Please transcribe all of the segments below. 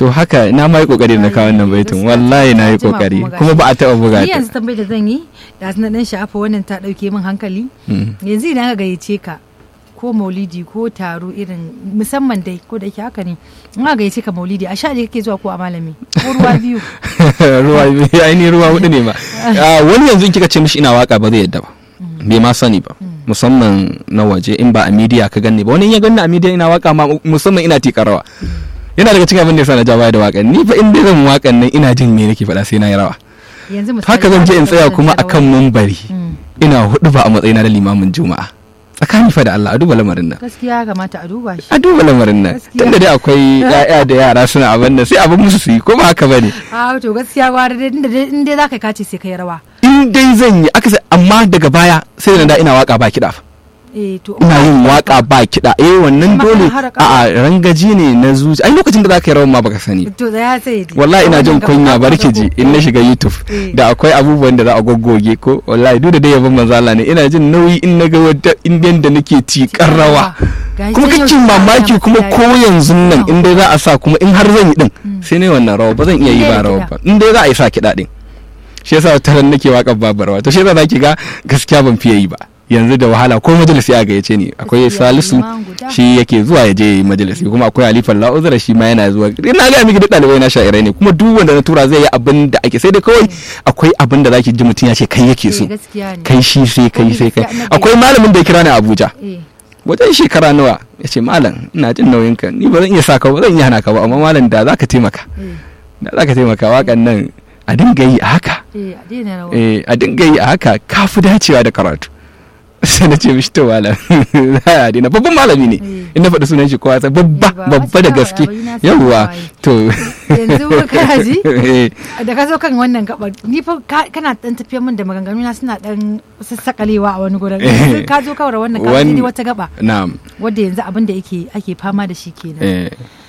to haka na ma yi kokari na kawo wannan baitin wallahi na yi kokari kuma ba a taɓa buga ni ta yanzu tambayar da zan yi da na dan sha'afa wannan ta dauke min hankali Mm. yanzu idan aka gayyace ka ko maulidi ko taro irin musamman dai ko da yake haka ne in aka gayyace ka maulidi a sha kake zuwa ko a malami ko ruwa biyu ruwa biyu ainihin ruwa hudu ne ma Ah, wani yanzu in kika ce mishi ina waka ba zai yadda ba bai ma sani ba musamman na waje in ba a media ka ganni ba wani in ya ganni a media ina waka ma musamman ina tikar rawa yana daga cikin abin da yasa na ja baya da wakan ni fa in dai zan wakan nan ina jin me nake faɗa sai na yi rawa yanzu misali haka zan je in tsaya aka kuma gayyace ka akan mumbari Mm. ina hudu ba a matsayina na limamin juma'a tsakani fa da Allah a duba lamarin nan gaskiya ya kamata a duba shi a duba lamarin nan Gaskiya. tunda dai akwai ya'ya da yara suna abin da sai abin musu su yi ko ba haka bane a to gaskiya gwara dai inda dai in dai zaka kace sai kai rawa in dai zan yi aka sai- amma daga baya sai da na da ina waka ba kiɗa fa. eh to ina yin waka ba kiɗa eh wannan Kuma dole kana haraka. a a rangaji ne na zuci ai lokacin da zaka yi rawan ma baka sani to da ya sai wallahi ina jin kunya bari ki ji in na shiga youtube Eh. da akwai abubuwan da za a goggoge ko wallahi duk da dai yabon manzo Allah ne ina jin nauyi in naga wata indiyan da nake tikar rawa kuma kake mamaki kuma ko yanzu nan in dai za a sa kuma in har zan yi din sai ne wannan rawa ba zan iya yi ba rawa ba in dai za a yi sa kiɗa din shi yasa ta ran nake waƙar babu rawa to shi yasa zaki ga gaskiya ban fiye yi ba yanzu da wahala ko majalisi a gayyace ni akwai Gaskiya, salisu liman guda. shi yake zuwa ya je ya yi majalisi kuma akwai halifan la'uzura shi ma yana zuwa ina ga miki duk ɗalibai na sha'irai ne kuma duk wanda na tura zai yi abin da ake sai dai kawai akwai abin da zaki ji mutum ya ce kai yake so gaskiya ne kai shi sai kai sai kai Gaskiya, annabi- akwai malamin da ya kira ni a Abuja eh wajen shekara nawa ya ce malam ina jin nauyin ka ni ba zan iya saka ba zan iya hana ka ba amma malam da za ka taimaka eh da za ka taimaka wakan nan a dinga yi a haka eh a daina rawa eh a dinga yi a haka ka fi dacewa da karatu sai na ce mishi to malam za a daina babban malami ne Eh. in na faɗi sunan shi kowa sai babba Eh, ba, babba da wasu gaske shawarwari na san yawwa waye. to yanzu kana ji Eh, da ka zo kan wannan gabar ni fa ka- kana dan tafiyar min da maganganu na suna dan sassakalewa a wani gurin Yanzu ka zo kawar wannan ka Wan- ji wata gaba na'am wadda yanzu abin da yake ake fama da shi kenan eh,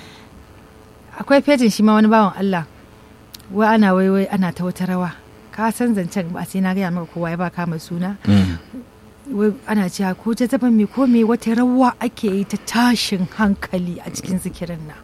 akwai fejin shi ma wani bawan Allah wai ana wai wai ana ta wata rawa ka san zancen ba sai na gaya maka kowa ya ba kama suna mm, wai ana cewa ko ta zaba me ko me wata rawa ake yi ta tashin hankali a cikin zikirin nan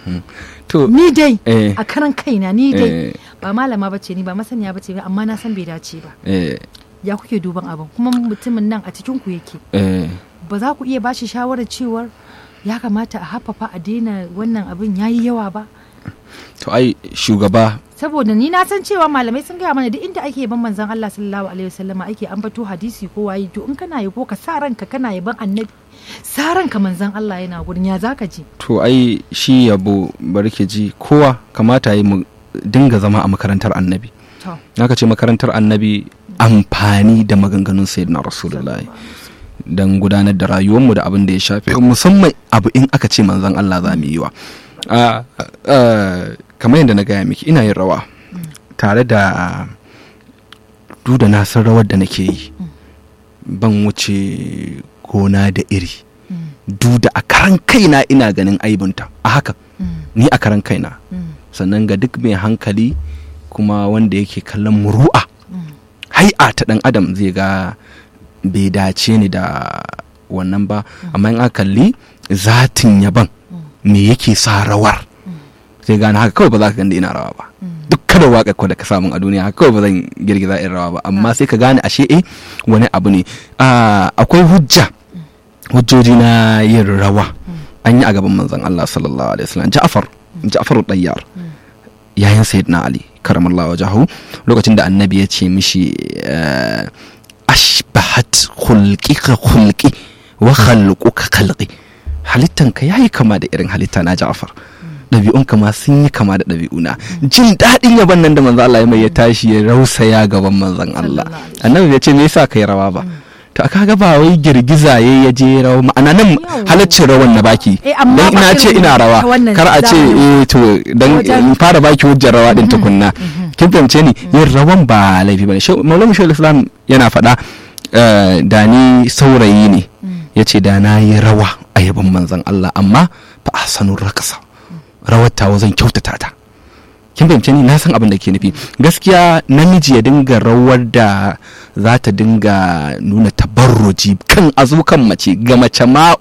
to ni dai eh, a karan kaina ni dai eh, ba malama bace ni ba masaniya bace ni amma na san bai dace ba eh, ya kuke duban abin kuma mutumin nan a cikin ku yake eh. ba za ku iya bashi shawarar cewar ya kamata a haffafa a daina wannan abin yayi yawa ba to ai shugaba saboda ni na san cewa malamai sun gaya mana duk inda ake yaban manzon Allah sallallahu alaihi wasallama ake ambato hadisi ko waye to in kana yabo ka sa ranka kana yaban annabi sa ranka manzon Allah yana gurin ya zaka ji to ai shi yabo barke ji kowa kamata yi mu dinga zama a makarantar annabi to naka ce makarantar annabi amfani da maganganun sayyidina rasulullahi don gudanar da rayuwarmu da abin da ya shafe musamman abu in aka ce manzon Allah za mu yi wa Ah, ah, kamar yadda na gaya miki ina yin rawa tare da duk da na san rawar da nake yi ban wuce gona da iri duk da a karan kaina ina ganin aibinta a haka ni a karan kaina sannan ga duk mai hankali kuma wanda yake kallon muru'a hai'a ta dan adam zai ga bai dace ni da wannan ba amma in aka kalli zatin yaban me yake sa rawar sai gane haka kawai ba za ka ganda ina rawa ba duk kada waka ko da ka samu a duniya haka kawai ba zan girgiza in rawa ba amma sai ka gane ashe eh wani abu ne Ah, akwai hujja hujjoji na yin rawa an yi a gaban manzon Allah sallallahu alaihi wasallam Ja'far Ja'far Dayyar yayin Sayyidina Ali karamallahu wajahu lokacin da annabi ya ce mishi eh, ashbahat khulqika khulqi wa khalquka khalqi halittanka yayi kama da irin halitta na Ja'far ɗabi'unka ma sun yi kama da ɗabi'una jin daɗin yaban nan da manzo Allah ya mai ya tashi ya rausaya gaban manzon Allah Sallallahu alaihi annabi ya ce me yasa kai rawa ba to aka ga ba wai girgiza ya ya je rawa ma'ana nan Yawwa. halaccin rawan na baki Eh, amma dan ina ba ce irin ina rawa ta wannan kar a ce zamani. eh to dan Wajen- in fara baki hujjar rawa din tukunna kin fahimce ni yin rawan ba laifi bane Shau- maulana shawul islam yana faɗa eh, da ni saurayi ne ya ce da na yi rawa a yaban manzon Allah amma fa ahsanur rakasa rawar tawa zan kyautata ta kin fahimce ni na san abin da ke nufi gaskiya namiji ya dinga rawar da za ta dinga nuna tabarruji kan azukan mace ga mace ma